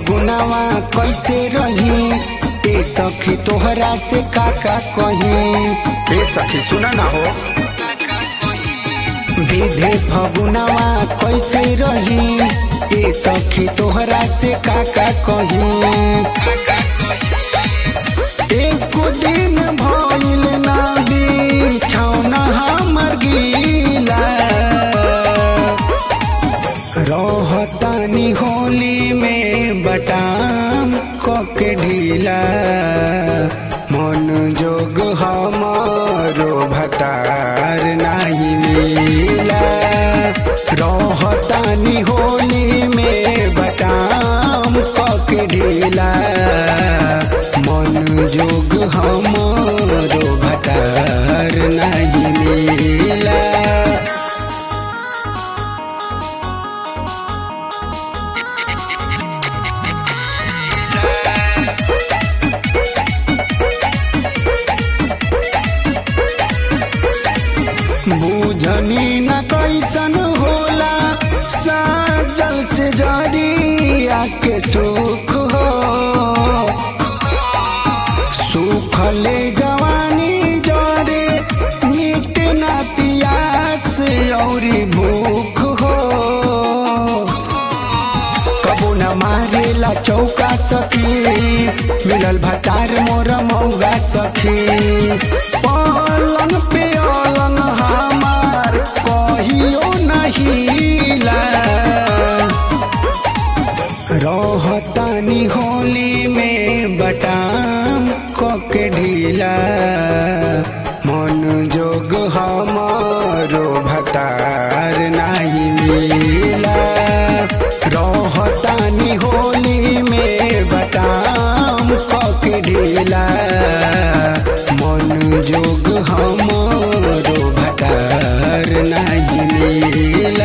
फगुनावा कैसे रही ए सखी तोहरा से का का कही ए सखी सुना ना हो विधे फगुनावा कैसे रही ए सखी तोहरा से का का कही एक दिन भइल ना बिछौना हमर गीला रहतानी होली में बटाम कके ढीला मन जोग हमारो भतार नहीं मिला रहतानी होली में बटाम कके ढीला मन जोग हमारो भतार नहीं मिला बुझनी न कैसन होला साजल से जरिया के सुख हो सुखले जवानी जरे मिट न पियास औरी भूख हो कबो न मारेला चौका सखी मिलल भतार मोर मौगा सखी पलंग पे अलंग हमार कहियो नहिला रहतानी होली में बटाम कके ढीला मन जोग हमारो भतार नहीं मिला रहतानी होली में बटाम कके ढीला मन जोग हमारो भतार नहीं मिला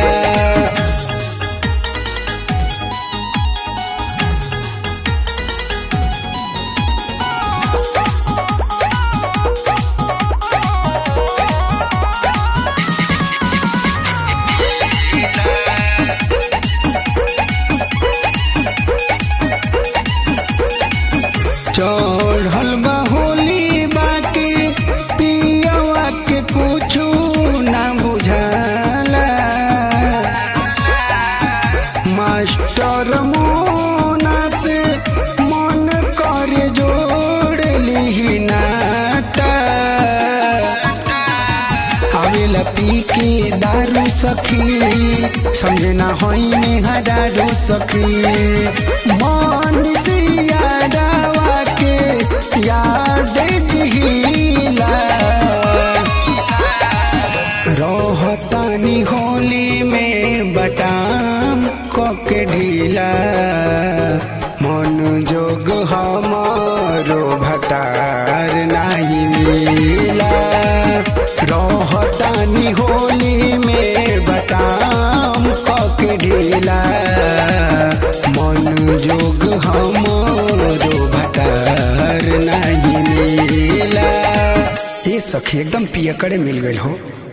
चढ़ल बा होली बाकी पियवा के कुछु ना बुझाला मास्टर मोना से मन कर जोड़ ली नाटा आवेला पी के दारू सखी समझे ना होई में हडारू सखी मन से यादवा के याद जिहिला रहतानी होली में बटाम कके ढीला मन जोग हमारो भतार नहीं मिला रहतानी होली में बटाम कके ढीला मन जोग हमारो भतार नहीं मिला ये सखी एकदम पियकड़े मिल गई हो